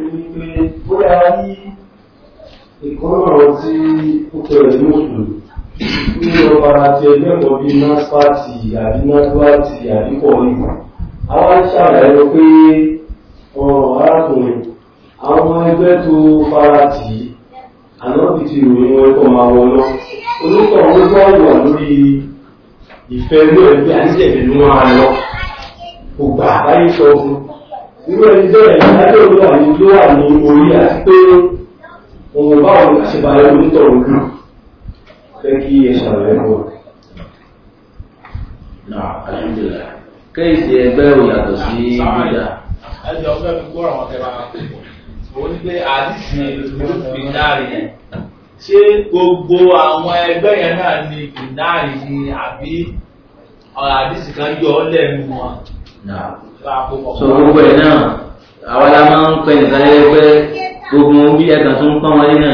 wípé bóyá rí ìkọ́nà tí ó tẹ̀lé ní òṣèlú ní ọba àti ẹgbẹ́ kan bíi naspati àbí nasbati àbí pọ̀lì àwọn ṣàlàyé pé ọ̀rọ̀ arákùnrin àwọn ẹgbẹ́ tó fara tì í ànábì ti ròyìn wọn ẹ̀kọ́ máa wọ lọ onítọ̀ wọn gbọ́ wà lórí ìfẹ́ inú ẹgbẹ́ àníjẹ̀bẹ̀ ló máa lọ kò gbà báyé sọ fún irú ẹni bẹ́ẹ̀ ìdájọ́ ló wà ní ló wà ní orí àti pé òun báwo ni àṣebáyé onítọ̀ ojú fẹ́ kí ẹ ṣàlàyé fún ọ. náà alhamdulillah kéèsì ẹgbẹ́ ò yàtọ̀ sí bídà ẹjọ́ fẹ́ fi gbọ́ àwọn tẹ́lá ó ní pé àdìsí bìnárì ṣé gbogbo àwọn ẹgbẹ́ yẹn náà ní bìnárì ni àbí ọ̀rọ̀ àdìsí kan yọ ọ́ lẹ́nu wọn. náà láàpò so gbogbo ẹ̀ náà àwa la máa ń pẹ́ nìkan lẹ́gbẹ́ gbogbo bí ẹ̀kan tó ń pọ́n wọlé náà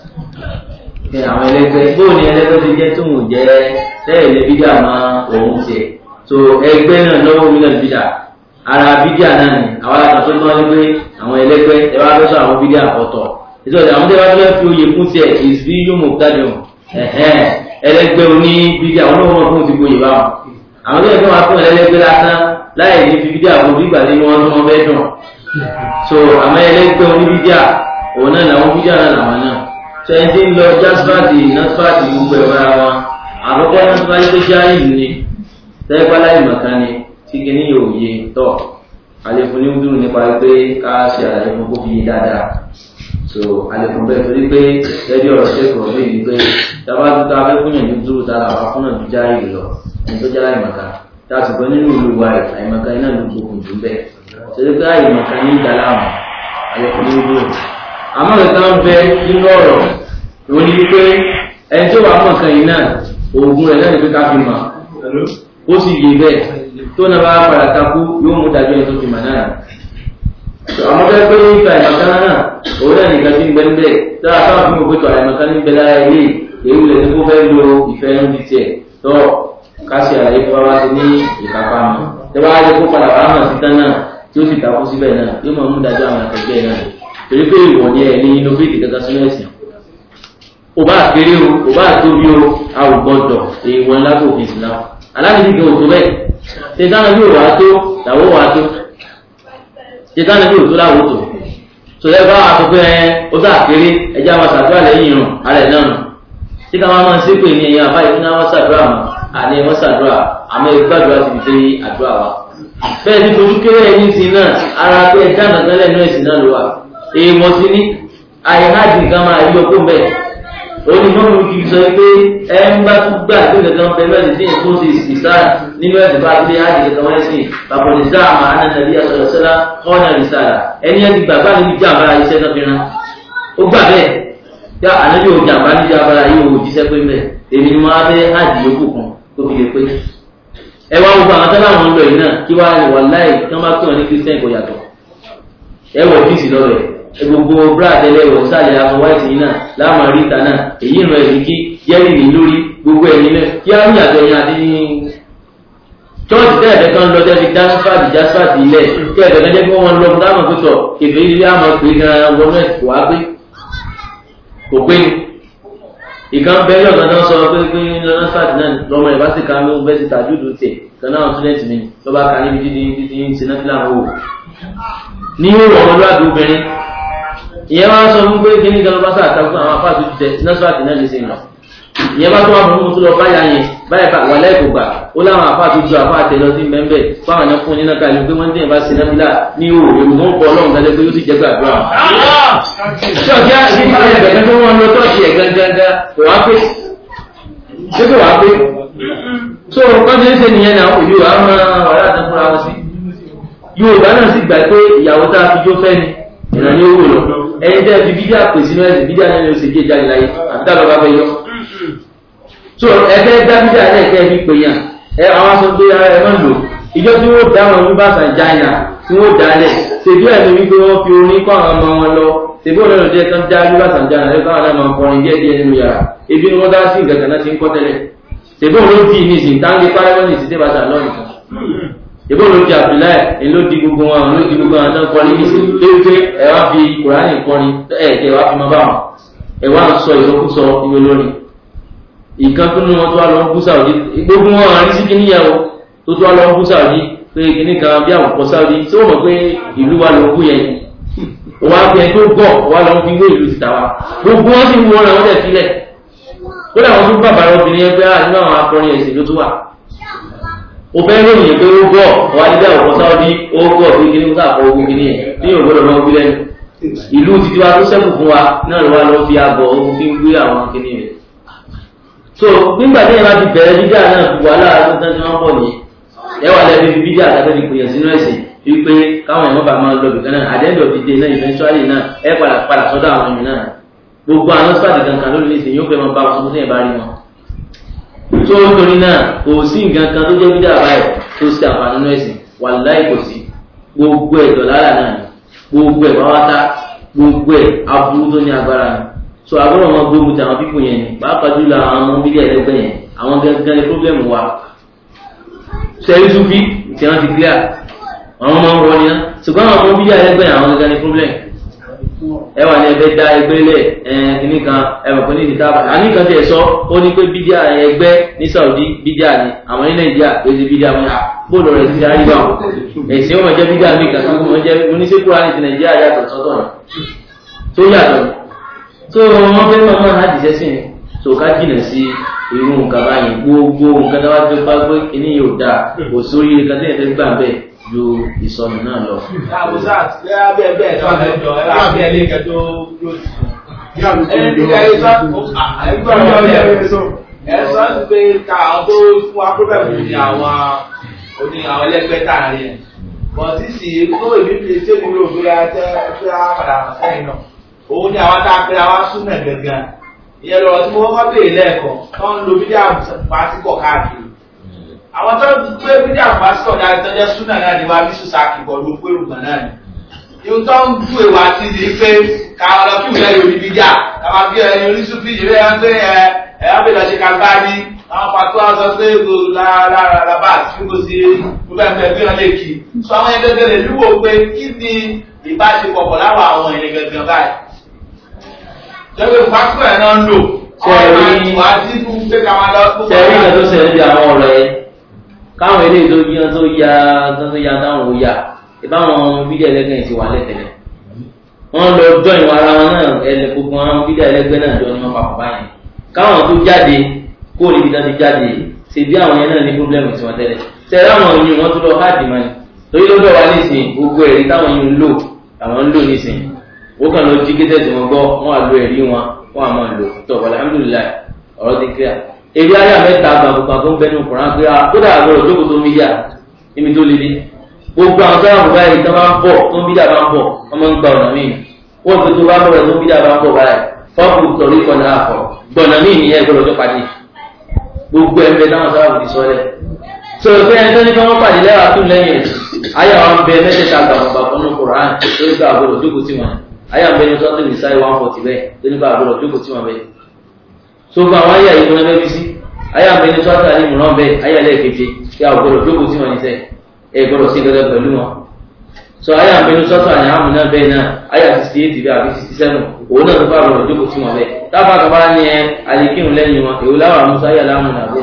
ní àwọn ẹlẹ́gbẹ́ bóò ni ẹlẹ́gbẹ́ ti jẹ́ tóun jẹ́ tẹ́lẹ̀ bídà máa òun tiẹ̀ so ẹgbẹ́ náà lọ́wọ́ mi náà bídà ara bídà náà ni àwa la kàn tó tán ní pé àwọn ẹlẹ́gbẹ́ ẹ wá fẹ́ sọ àwọn bídà ọ̀tọ̀ ìtọ́jú àwọn tí wọ́n fẹ́ fi oyè fún tiẹ̀ ìsbí yóò mọ̀ tádùn ẹlẹ́gbẹ́ oní bídà olóhùn fún ti gboyè báwọn àwọn tó yẹ kí wọ́n fún ẹlẹ́gbẹ́ lásán láì ní fi bídà kó bí ìgbà tí wọ́n tún wọn fẹ́ dùn so àmọ́ ẹlẹ́gbẹ́ oní bídà òun náà làwọn bídà náà làwọn náà sẹ́yìn tí ń lọ jasfati nasfati gbogbo ẹ̀rọ ara wọn àkọ́kọ́ nasfati tó já ìlú ni tẹ́gbálá ìmọ̀kan ni tí kìíní yóò yé tọ̀ àlefun ní dúró nípa pé ká ṣe àlàyé fún kó fi yé dáadáa so àlefun bẹ́ẹ̀ torí pé lẹ́bí ọ̀rọ̀ ṣe kọ̀ mí ni pé tábà tó ta fẹ́ fúnyàn ní dúró tára wà fúnyà tó já ìlú lọ ẹni tó já ìmọ̀kan tá a sì gbọ́ nínú ìlú wa rẹ̀ àìmọ̀kan iná ló gbókùn jù bẹ́ẹ̀ torí pé àìmọ̀kan ní ìdáláàmù àlefun ní dúró àmọ́ ìta ń bẹ nínú ọ̀rọ̀ òun ni wípé ẹni tó wà mọ̀ kan yìí náà oògùn rẹ̀ náà ni pé ká fi mọ̀ ó sì yé bẹ́ẹ̀ tó náà bá padà takú yóò mú dájọ́ ẹni tó fi mọ̀ náà àmọ́ bẹ́ẹ̀ pé nípa àìmọ̀kan náà òun náà nìkan ti ń bẹ níbẹ̀ tá a sábà fún gbogbo àìmọ̀kan ní bẹ́ẹ̀ lára ilé èyí lè ní kó fẹ́ lo ìfẹ́ ẹnu ti tiẹ̀ tó ká ṣe àlàyé fún wa ti ní ìkápá mọ́ tẹ́wọ́ á jẹ́ kó padà wà á mọ̀ sí tán náà tí ó sì takú síbẹ̀ náà yóò mọ̀ mú dájọ́ àwọn akẹgbẹ́ náà torí pé ìwọ̀n ni ẹ̀ ní innovate kankan sínú ẹ̀sìn ò bá kéré o ò bá tóbi o a ò gbọdọ̀ èèwọ̀n lábò òfin ìsìlá aláàbí gan òtó bẹ́ẹ̀ ṣètàn bí òwà tó làwọ̀ wà tó ṣètàn bí òtó làwọ̀ tó sọlẹ́ bá a sọ pé ẹ ó sà kéré ẹjẹ́ àwọn ṣàdúrà lẹ́yìn irun ara ẹ̀ náà nù tí ká máa máa ṣe pé ní ẹ̀yìn àbáyé fún àwọn ṣàdúrà mọ́ àní ẹ̀wọ̀n ṣàdúrà àmọ́ ìgbàdúrà ti fi ṣe àdúrà wa bẹ́ẹ̀ ni fojú kéré ẹ̀yìn sí náà ara pé ẹ̀dá nàgbẹ́ lẹ́nu ẹ̀sìn náà ló wà èèmọ̀ sí ní àìhájì nǹkan máa yí ọkọ mẹ́ẹ̀ onímọ̀mù kì í sọ pé ẹ ń bá tún gbà pé kankan pẹ̀lú ẹ̀sìn tí èkó ti ìsá nínú ẹ̀sìn bá ti hájì kankan wọ́n ẹ̀sìn bàbọ̀dé sáà máa ń nàbí àṣọ̀rọ̀sọ́lá ọ̀nà ìsàlà ẹni ẹ̀ ti gbàgbá níbi jàmbá iṣẹ́ náà fi ran ó gbà bẹ́ẹ̀ yá ànábì ò jàmbá níbi jàmbá yìí ò jíṣẹ́ pé mẹ́ èmi ni wọ́n á fẹ́ hájì yòókù kan tó fi lè pé ẹ wá gbogbo àwọn tẹ́lá àwọn ń lọ yìí náà kí wàá wà láì kí wọ́n bá pè wọ́n ní kírísítẹ́nì kò yàtọ̀ ẹ wọ̀ fíìsì lọ́rẹ̀ gbogbo brad ẹlẹ́wọ̀ sálẹ̀ àwọn white yìí náà láàmà ríta náà èyí ìrọ̀ ẹ̀rí kí yẹ́rì ní lórí gbogbo ẹ̀yìn náà kí á ní àjọ yẹn àti ní chọ́ọ̀tì tẹ́ẹ̀fẹ́ kan lọ jẹ́ fi jasfati jasfati ilẹ̀ tẹ́ẹ̀fẹ́ kan jẹ́ kí wọ́n lọ dáhùn pé sọ kèfé ilé àmọ́ pé gan wọnú ẹ̀ kò wá pé kò pé ni ìkan bẹ́ẹ̀ yọ̀kan náà sọ pé pé jasfati náà lọ́mọ ẹ̀ bá sì ká ló bẹ́ẹ̀ sì tàjúdù tiẹ̀ kan náà student mi lọ́ba ká níbi dídí dídí sinafila wò ní ìwọ̀n ọmọlúwàbí obìnrin ìyẹn wá sọ fún pé kí ní gan bá sáà takú àwọn afá tó tẹ nọ́sífàtì náà lè ṣe ìrìn ìyẹn bá tó wà fún mọ́tò lọ báyà yẹn báyà bá wà lẹ́ẹ̀kọ́ gbà ó láwọn afá tó ju afá tẹ lọ sí mẹ́mbẹ́ fáwọn ẹ̀yàn fún nínú káyọ̀ pé wọ́n ń tẹ̀yìn bá ṣe náfìlà ní òwò èmi tó ń kọ́ ọlọ́run dájọ́ pé ó sì jẹ́ gbàdúrà. ṣọ́ọ̀kì àti ẹgbẹ̀rún tó wọ́n lọ tọ́ọ̀ṣì ẹ̀ gangan kò wá pé ṣé kò wá pé so wọ́n ti ń ṣe nìyẹn náà òyò àwọn ọ̀rẹ́ àtẹ̀kùnra wọn sí Yorùbá náà sì gbà pé ìyàwó tá a fi jó fẹ́ ni ìrànlẹ́ owó lọ ẹni tẹ́ fi bídíà pè sínú ẹ̀sìn bídíà náà ló ṣe jẹ́ jáde láyé àti dábàá bá fẹ́ yọ. so ẹgbẹ́ dá bídíà náà kẹ́ fi pè yàn ẹ àwọn aṣọ pé ara ẹ máa ń lò ìjọ tí wọ́n dá wọn ní bàtà China tí wọ́n dá lẹ̀ ṣèbí ẹ̀ ní wípé wọ́n fi orin kọ́ àwọn ọmọ wọn lọ ṣèbí òun náà jẹ́ kán já ní bàtà China lẹ́kọ́ àwọn náà máa ń kọrin díẹ̀ díẹ̀ nínú yàrá ebi ni wọ́n dá sí nǹkan kan náà ti ń kọ́ tẹ́lẹ̀ ṣèbí òun ló bí ní ìsìn táǹgì párẹ́mọ́ ní ìsìn tẹ́bàtà lọ́nìkan ìbò ló di abdullahi ẹ ló di gbogbo wọn ló di gbogbo wọn tó ń kọrin ní ìsìn tó wípé ẹ wá fi kùránì kọrin ẹ ẹ wá fi mọ bá wọn ẹ wá ń sọ ìsọkúsọ ìwé lórí ìkan tó ní wọn tó wá lọ ń bú sáwọdí gbogbo wọn àrí sí kíníyàwó tó tó wá lọ ń bú sáwọdí pé kíní kan bí àwọn kọ sáwọdí tí wọn mọ pé ìlú wa ló ń bú yẹn wọ́n á fi ẹ tó gọ̀ wọ́n á lọ fi wé ìlú tìta wa gbogbo wọn sì ń wọ́n náà wọ́n tẹ̀ sílẹ̀ ó dà wọ́n tún bàbá obìnrin ẹgbẹ́ nínú àwọn akọrin ẹ̀sìn ló tún wà ó fẹ́ lóyìn pé ó gọ̀ wọ́n á ní bẹ́ẹ̀ ọ̀pọ̀ sáwọ́dí ó gọ̀ pé kí ní kó sàkó ogun kí ní ẹ̀ ní yóò gbọ́dọ̀ máa wí lẹ́nu ìlú títí wa tó sẹ́kù fún wa náà ló wá lọ fi àgọ̀ ohun fi ń gbé àwọn kí ní rẹ̀ so nígbà tí ẹ bá ti bẹ̀rẹ̀ bídíà náà fi wàhálà tó tán tí wọ́n bọ̀ ní ẹ wà lẹ́bi fi bídíà tàbí fi pèyàn sínú ẹ̀sìn wípé káwọn ẹ̀mọ́ bá máa lọ bìkan náà àdéhùn òdìdè náà eventually náà ẹ padà padà sọ́dọ̀ àwọn ẹ̀mí náà gbogbo àwọn sọ́ọ̀dì kankan lórí ní ìsìn yóò fẹ́ máa bá wọn sọ́kún sẹ́yìn bá rí wọn. tó nítorí náà kò sí nǹkan kan tó jẹ́ bídíà báyìí tó ṣe àǹfààní nínú ẹ̀sìn wàláhì kò sí gbogbo ẹ̀ dọ̀lára náà ni gbogbo ẹ̀ pàwátá gbogbo ẹ̀ aburú tó ní agbára ni so agbọ́dọ̀ wọn gbógun ti àwọn pípò yẹn ni pàápàá jùlọ àwọn ọmọ bídíà ẹlẹgbẹ́ yẹn àwọn gangan ni pọ́blẹ́mù wa sẹ́yìn súnfí tí wọ́n ti clear àwọn ọmọ wọn ni ṣùgbọ́n àwọn ọmọ bíyà ẹgbẹ́ àwọn ọ̀gá ní problem ẹ wà ní ẹgbẹ́ dá ẹgbẹ́ lẹ̀ ẹn kìíní kan ẹwọ̀n kan ní ìdíta àbàtà àní kan tẹ̀ sọ ó ní pé bídíà ẹgbẹ́ ní Saudi bídíà ni àwọn ní Nàìjíríà pèsè bídíà wọn yà bóòlù rẹ̀ ti darí bá wọn ẹ̀sìn wọn jẹ́ bídíà mi kàtó wọn jẹ́ oníṣègùn àti Nàìjíríà yàtọ̀ sọ́tọ̀ rẹ̀ tó yàtọ̀ tó wọn fẹ́ máa máa láti sẹ́sìn tó ká jìnà sí irú nǹkan báyìí gbogbo nǹkan tó wá tó bá gbé kíní yóò dáa kò sórí nǹkan tó yẹ fẹ́ gbà bẹ́ẹ̀ ju ìsọnù náà lọ. àbúzá ẹ bẹ́ẹ̀ bẹ́ẹ̀ tó àlẹ́ jọ ẹ bá bẹ́ẹ̀ lé kẹjọ yóò tù. ẹni tí ká yẹ sọ àyíkọ́ ọ̀rọ̀ ẹ ẹ sọ ti pé ká àwọn tó fún wa pírọ̀bẹ̀mù ní àwọn oní àwọn ẹlẹ́gbẹ́ tààrí ẹ̀. bọ̀ sísì tó èmi fi ṣé mi rò bóyá tẹ́ tẹ́ á padà sẹ́yìn náà. òun ni àwọn tá a pè àwa súnmọ̀ gẹ́gẹ́ ìyẹn lọ́rọ̀ tí mo kọ́kọ́ béèrè lẹ́ẹ̀kan tó ń lo fídíò pàtíkọ̀ káàkiri àwọn tó ń gbé fídíò pàtíkọ̀ dáa tó jẹ́ súnà náà ni wá bí sùsàkì bọ̀ ló pé rùgbọ̀n náà ni ìhun tó ń bú èwà sí ni pé ká lọ kí ìwúlẹ̀ yorì fídíà káwá bí ẹni oníṣùfì ìrẹ́ ẹ pé ẹ ẹ á bèèrè ṣe kàgbá ní àwọn pàtó àwọn sọ pé kò lára rábà tí kò sí mo fẹ́ fẹ́ bí wọ́n lè kí sọ àwọn ẹgbẹ́ gẹ́gẹ́ lè lúwo pé kí ni ìbáṣepọ̀ pọ̀ láwọn àwọn ẹ̀yẹ gẹ́gẹ́ báyìí jẹ́pẹ́ pàtíkọ̀ ẹ̀ náà ń lò Sẹ́ẹ̀rí- wà á dínú pé ká máa lọ sẹ́rí ìgbà tó ṣẹlẹ̀ bí àwọn ọ̀rọ̀ yẹn káwọn eléyìí tó yíyan tó ya tó tó ya táwọn ò ya ìbáwọn fídíò ẹlẹ́gbẹ́ yìí ti wà lẹ́tẹ̀lẹ̀ wọ́n lọ jọ ìwọ̀n ara wọn náà ẹlẹ́ gbogbo àwọn fídíò ẹlẹ́gbẹ́ náà jọ ní wọn papọ̀ báyìí káwọn tó jáde kó níbi tó ti jáde ṣe bí àwọn yẹn náà ní pírọ́blẹ́mù tí wọ́n tẹ́lẹ̀ sẹ́rí àwọn yìí wọ́n tún lọ káàdì mọ́ni torí lọ́dọ̀ wa nísìnyí gbogbo ẹ̀rí táwọn yìí ń lò àwọn ń lò nísìnyí ó kàn lọ jí kété tí wọ́n gbọ́ wọ́n á lo ẹ̀rí wọn wọ́n á máa lò tó alhamdulilayi ọ̀rọ̀ ti kíá ebi ayé mẹ́ta gbàgbọ́gbà tó ń bẹnu kùnrin pé a kódà àgbọ̀rọ̀ jókòó tó mídíà níbi tó lé dé gbogbo àwọn tó yàgò báyìí tó máa ń bọ̀ tó ń mídíà bá ń bọ̀ wọ́n máa ń gba ọ̀nà míì wọ́n ti tó bá bọ̀rọ̀ tó ń mídíà bá ń bọ̀ báyìí fọ́ọ̀kù tọ̀rí kọ̀nà àfọ̀ gbọ̀nà míì nìyẹn gbọ́dọ̀ tó padì gbogbo ẹgbẹ́ táwọn sábà fi sọ́lẹ̀ tó o fẹ́ ẹni tó ní kí wọ́n pàdé lẹ́wà tún lẹ́yìn ẹ̀ ayé àwọn bẹ mẹ́tẹ̀ẹ̀ta gbàgbọ́gbà fọ́nù kùrán lórí ká àgbọ̀dọ̀ jókòó tí wọn ayé àwọn bẹ ní sọ́tún ní sáyé one forty bẹ́ẹ̀ lórí ká àgbọ̀dọ̀ jókòó tí wọn bẹ́ẹ̀ tó gba àwọn ayé àyíkún ẹgbẹ́ bí sí ayé àmì ẹni sọ́tà ní ìmúràn bẹ́ẹ̀ ayé ẹlẹ́ẹ̀keje kí a gbọ́dọ̀ jókòó sí wọn ní sẹ́ ẹ gbọ́dọ̀ sí gẹ́gẹ́ pẹ̀lú wọn. sọ ayé àmì ẹni sọ́tà ní àmì náà bẹ́ẹ̀ náà ayé àti sixty eight bẹ́ẹ̀ àbí sixty seven òun náà tó bá gbọ́dọ̀ jókòó sí wọn bẹ́ẹ̀ tábà kaba ní ẹ àlekíhùn lẹ́yìn wọn èwo láwọn àmúṣá ayé aláàmú nàbó.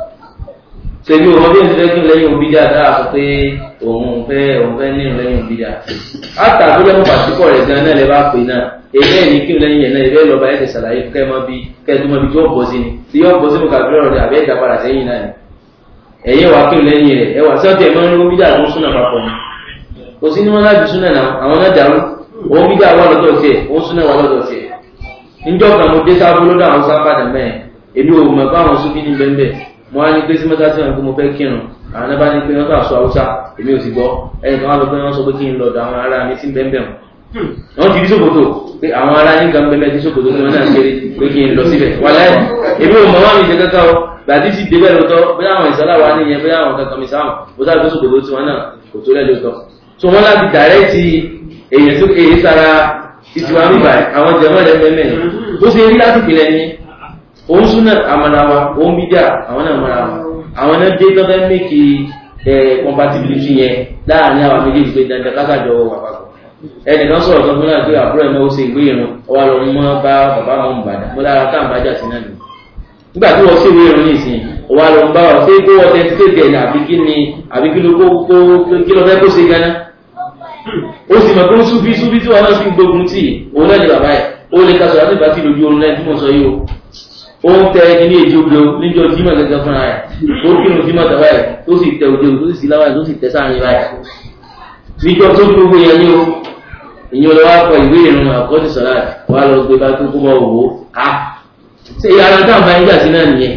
ṣèbí òun bí ẹni kí lẹ́yìn òbí dà dáa sọ pé òun fẹ́ òun fẹ́ nínú lẹ́yìn òbí dà. àtà tó lẹ́mú pàṣípọ̀ rẹ̀ gan náà lè bá pè náà èyí ẹ̀ ní kí n lẹ́yìn ẹ̀ náà ìbẹ́ lọ́ba ẹ̀ ti ṣàlàyé kẹ́ mọ́ bí kẹ́ tó mọ́ bí tí ó bọ́ sí ni tí yóò bọ́ sínú kàbírọ̀ rẹ̀ àbẹ́ ìdá padà sẹ́yìn náà ni ẹ̀yẹ́ wà kí n lẹ́yìn rẹ̀ ẹwà sọ́ọ̀tì ẹ̀ máa ń ní bídà tó ń súnà papọ̀ ni kò sí ní wọn láti súnà náà àwọn náà dàrú òun bídà wà lọ́dọ̀ tiẹ̀ òun súnà wà lọ́dọ̀ tiẹ̀ níjọ́ kan mo dé sábó lọ́dọ̀ àwọn sábàdà mẹ́ẹ̀ èmi ò mọ̀ báwọn súnfí ní bẹ́ẹ̀ mo wá ní pé sí mẹ́ta tí wọn kó mo fẹ́ kírun àwọn náà bá ní pé wọ́n kà sọ haúsá èmi ò sì gbọ́ ẹnì kan wá lọ pé wọ́n sọ pé kí n lọ́dọ̀ àwọn ará mi sí bẹ́ẹ̀ bẹ́ẹ̀ wọ́n ti rí sòkòtò pé àwọn ará ní nǹkan bẹ́ẹ̀ tí sòkòtò tí wọ́n náà kéré pé kí n lọ síbẹ̀ wà láì èmi ò mọ̀ wọ́n mi ṣe kankan o gbàdí sì débẹ̀ lóòótọ́ bóyá àwọn ìsọ́lá wa níyẹn bóyá àwọn kankan mi sáwọn ó sáré tó sòkòtò tí wọ́n náà kò tó lẹ́ lóòótọ́ so wọ́n láti dàrẹ́tì èyí tó èyí sára títí wa bíbà àwọn jẹ̀mọ́ rẹ̀ mẹ́mẹ́ bó ṣe rí láti pìlẹ̀ ni òun súnà àmàlà wa òun bídà àwọn náà mara wa àwọn náà dé tọ́fẹ́ mẹ́kì ẹ compatibility yẹn láàrin àwọn méjèèjì pé dandan kákàjọ wà papọ̀ ẹnìkan sọ̀rọ̀ kan fún náà pé àbúrò ẹ̀ náà ó ṣe ìwé ìrun ọwọ́ lọ mọ́ bá bàbá mọ́ Ìbàdàn mo lára tá à ń bájà sí náà nù nígbà tí wọ́n ṣe ìwé ìrun nísìnyí ọwọ́ lọ ń bá wọn ṣé kó wọ́n tẹ́tí kéde ẹ̀ àbí kí ni àbí kí ló kó kó kí ló fẹ́ kó ṣe ganan ó sì mọ̀ pé ó súbí súbí tí wọn náà sì ń gbógun tì òun náà ni bàbá ẹ̀ ó lè ka sọ̀rọ̀ àti ìbá tí lójú oorun lẹ́yìn tí mo sọ yìí o ó ń tẹ ẹni ní èjì ogbó níjọ jímọ̀ gẹ́gẹ́ fúnra rẹ̀ ó kírun jímọ̀ tàbá ẹ̀ tó sì tẹ òde tó sì sí láwáyé tó sì tẹ sáàrin báyìí níjọ tó ní gbogbo yẹn ní o ìyẹn lọ wá kọ ìwé ìrìn àkọ́jú sọ̀rọ̀ wà lọ gbé bá tó kó mọ òwò ká ṣe ara tá à ń bá yín jà sí náà nìyẹn.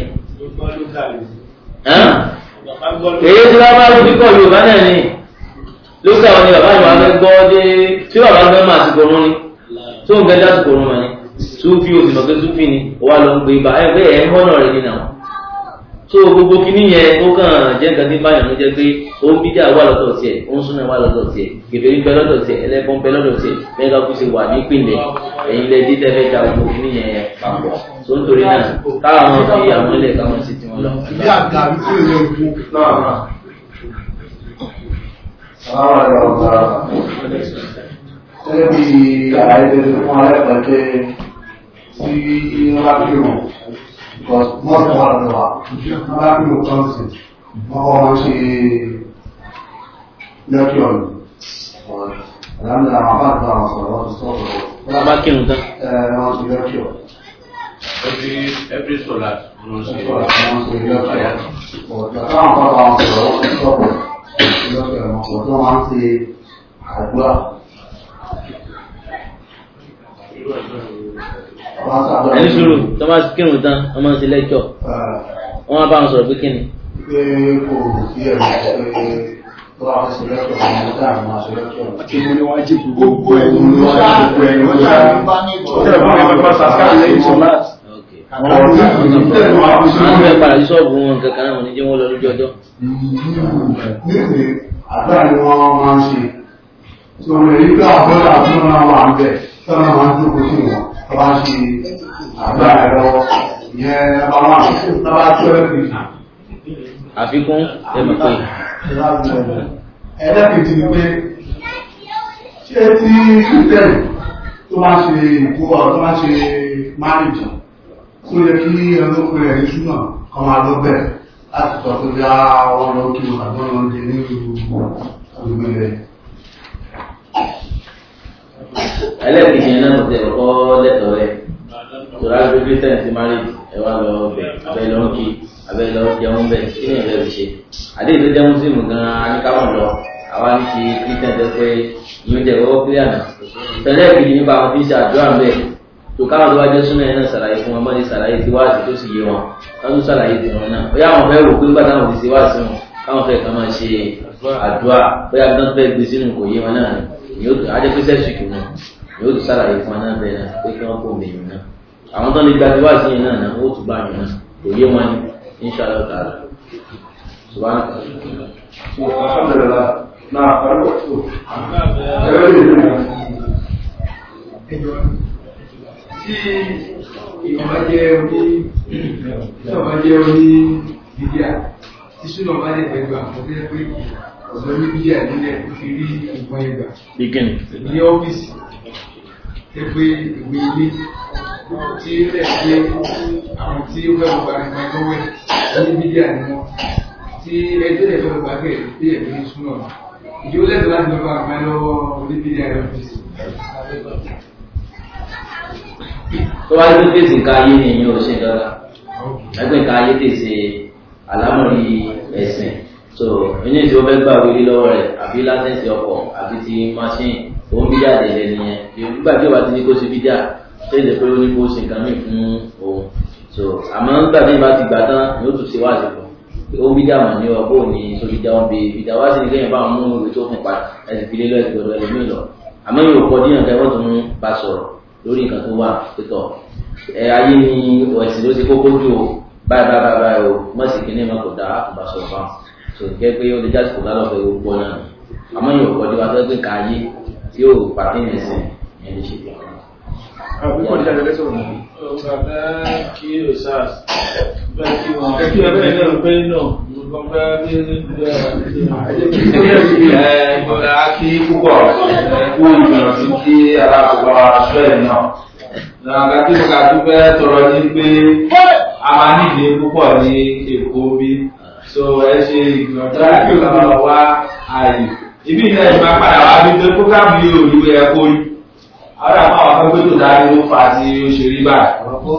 èyí tí wọ́n bá ló fi kọ́ Yorùbá náà ni lókè àwọn ni bàbá yìí wà fẹ́ gbọ́ dé tí bàbá fẹ́ máa ti kọ̀ ọ́nú ni tó ń gẹ́gẹ́ àsìkò ọ̀run mọ̀ ni súfì òsì mọ̀ pé súfì ni wà lọ ń gbé ibà ẹ̀ pé ẹ̀ ń họ́nà rẹ̀ nínú àwọn. tó gbogbo kìíní yẹn ó kàn jẹ́ nǹkan tí báyọ̀ ló jẹ́ pé ó ń bíjà wà lọ́dọ̀ tiẹ̀ ó ń súnmọ́ wà lọ́dọ̀ tiẹ̀ kèfèrí bẹ lọ́dọ̀ tiẹ̀ ẹlẹ́bọn bẹ lọ́dọ̀ tiẹ̀ mẹ́ta kú sí wà nípìnlẹ̀ ẹ̀yin lẹ dí tẹ́fẹ́ da gbogbo kìíní yẹn papọ̀ tó ń torí náà káwọn fi àwọn ilẹ̀ káwọn sì ti wọn lọ. Bí àgbà bí tí ò lè kú. náà àwọn àgbà ọ̀gá Gẹ́gẹ́ bí ààrẹ fún alẹ́pàá pé tí wọ́n bá kí wọn, because mọ́tò wà lọ́wọ́ wa, wọ́n bá kí wọn kan sí, wọ́n kọ́ máa ń ṣe lẹ́kí ọ̀nà. Àlámìlà àwọn àbáàdì àwọn sọ̀rọ̀ wọ́n ti sọ̀rọ̀ wọ́n bá kírun tán. ẹ̀ wọ́n ti lẹ́kí ọ̀nà. every every solar ló ń ṣe Wọ́n ti lẹ́kí ọ̀nà. Ọ̀dọ̀ táwọn bá wọn sọ̀rọ̀ wọ́n ti sọ̀rọ̀ lẹ́kí ọ̀nà. Ọ̀dọ̀ wọn ti àdúrà. Wọ́n sábà ẹni sùúrù tó bá kírun tán wọ́n máa ń ṣe lẹ́kọ̀ọ́ wọ́n máa bá wọn sọ̀rọ̀ pé kí ni. pé kò sí ẹ̀rọ pé tó bá fẹ́ sílẹ̀kọ̀ ọmọ dáa máa sílẹ̀kọ̀ Kí mo ní wájú gbogbo ẹ̀ Gbogbo ẹ̀ ló wá gbogbo ẹ̀ ló wá. Tẹ́lẹ̀ fún ẹgbẹ́ fún àṣàkà lẹ́yìn sọ́láàtì. Àwọn ọ̀rọ̀ tẹ̀lé wá fún àwọn fẹ́ padà sí ṣọ́ọ̀bù wọn kankan náà wọ́n ní jẹ́ wọ́n lọ lójú ọjọ́. Nígbè àdúrà ni wọ́n máa ń ṣe. Tí wọ́n lè rí pé àbúrò àbúrò náà wà ń bẹ̀ tí wọ́n máa ń jókòó sí wọn. Wọ́n bá ń ṣe àdúrà ẹ̀ lọ́wọ́. Ìyẹn bá wà lábá tó ẹ̀ pè. àfikún ẹ̀mọ̀ pé Ẹlẹ́kẹ̀ẹ́jì ni pé ṣé tí Kírísítẹ́nì tó máa ṣe ìkúwà tó máa ṣe márìjì tó yẹ kí ẹlọ́pẹ̀ rẹ̀ ní ṣúnà kan máa lọ bẹ̀ láti sọ pé bí àwọn lọ kí wọn àgbọ́n lọ dé ní ìgbè rẹ̀. ẹlẹ́ẹ̀kejì yẹn náà tẹ̀ ọkọ lẹ́tọ̀ọ́ rẹ̀ tòrá gbé christian sí marriage ẹ wá lọ bẹ̀ abẹ́ lọ kí abẹ́ lọ jẹun bẹ̀ kí ni ìfẹ́ fi ṣe àdéhùn tó jẹ́ muslim gan-an aníkàwọn lọ àwa ní ti christian jẹ́ pé ìyẹn jẹ́ ọwọ́ clear náà tẹ̀lé ìkejì nípa àwọn tí ń ṣe àdúrà ń bẹ̀ tó káwọn tó wá jẹ́ súnmọ́ yẹn náà ṣàlàyé fún wọn mọ́ni ṣàlàyé tí wáàsí tó sì yé wọn wọ́n tún ṣàlàyé tí wọn náà bóyá àwọn fẹ́ rò pé nígbà táwọn ti ṣe wáàsí wọn káwọn fẹ́ kàn máa ṣe àdúrà bóyá bí wọ́n fẹ́ gbé sínú kò yé wọn náà ni yóò ajẹ́ pé sẹ́ṣìkì náà yóò tún ṣàlàyé fún wọn náà bẹ́ẹ̀ náà pé kí wọ́n kó mèyìn náà àwọn tó ní gbàgbé wáàsí yẹn náà náà ó tún bá yẹn náà kò yé wọn ni inṣàlá ta'ala subhanahu alhamdulillah náà pẹ̀lú ọ̀tún ẹ̀rọ ìlú Tí ìyọ̀bá jẹ́ orí ìyọ̀bá jẹ́ orí bídíà, tí súnà bá lè gbẹ̀gbà fún pé pé ọ̀dọ́ ní bídíà nílẹ̀ tó fi rí ìgbọ́n ẹgbà beginning ní ọ́fíìsì tẹ́ pé ìwé ilé tí rẹ̀ pé àwọn tí ó fẹ́ gba ẹgbẹ́ lọ́wọ́ ní bídíà ni wọ́n tí ẹjọ́ lè fẹ́ gba bẹ́ẹ̀ tí ẹ̀ ní súnà ìjọ lẹ́tọ̀ láti lọ bá ẹgbẹ́ lọ́wọ́ orí bídíà rẹ̀ ọ́fíìsì. tó wá ní fèsì nǹkan ayé ni èyí ò ṣe dọ́là ẹgbẹ́ nǹkan ayé tè ṣe àlámọ̀rí ẹ̀sìn so inú ìṣe ó fẹ́ gbà wílé lọ́wọ́ rẹ̀ àbí látẹ̀sí ọkọ̀ àbí ti machine òun bíjà dẹ̀dẹ̀ nìyẹn nígbà tí ó bá ti ní kó ṣe bíjà tó ṣe pé ó ní kó ṣe nǹkan mìíràn fún òun so àmọ́ nígbà tí ìbá ti gbà tán ni ó tún ṣe wá àsìkò ó bíjà mọ̀ ní ọgbó ní so bíjà wọn bí bíjà wá sí ní kéèyàn bá wọn mú ìwé tó fún pa ẹsìn fi lé lọ ẹsìn gbọdọ̀ ẹlòmíì lọ àmọ́ yóò kọ díyàn kẹ́ wọ́n tún bá sọ̀rọ̀ lórí nǹkan tó wà pẹ̀tọ̀ ẹ ayé ni ẹ̀sìn ló ti kókó jù o báyìí báyìí báyìí báyìí o mọ̀ sí kíní mọ̀ kò dá àtúbà sọ̀rọ̀ fáwọn so kẹ́ pé ó lè jáde kò lálọ́ fẹ́ gbogbo náà àmọ́ yóò kọ́ díwá tó gbé ká ayé tí yóò pàtí ní ẹ̀sìn yẹn lè ṣe bí wọn. Àbúkọ̀ ní àjọ lẹ́sọ̀rọ̀ náà. Bàbá kí o sáàs bẹ́ẹ̀ kí wọn kí ẹ bẹ́ẹ̀ náà pé náà mo Ìgbọ́dá kí púpọ̀ ẹ̀kú ìgbìyànjú tí alákọ̀ọ́bá aṣọ ẹ̀ náà. Nàgbà tí mo kà tó fẹ́ tọrọ ní pé a máa nídìí púpọ̀ ní Èkó bí. So ẹ ṣe ìgbìyànjú láti lọ wá ààyè. Ibi ìlẹ̀ ìgbà padà wá bí pé fúgàmù yóò rí ẹ̀kọ́ rí. Àwọn àwọn akẹ́kọ̀ọ́ tó dáa ló fà á tí ó ṣe rí báyìí.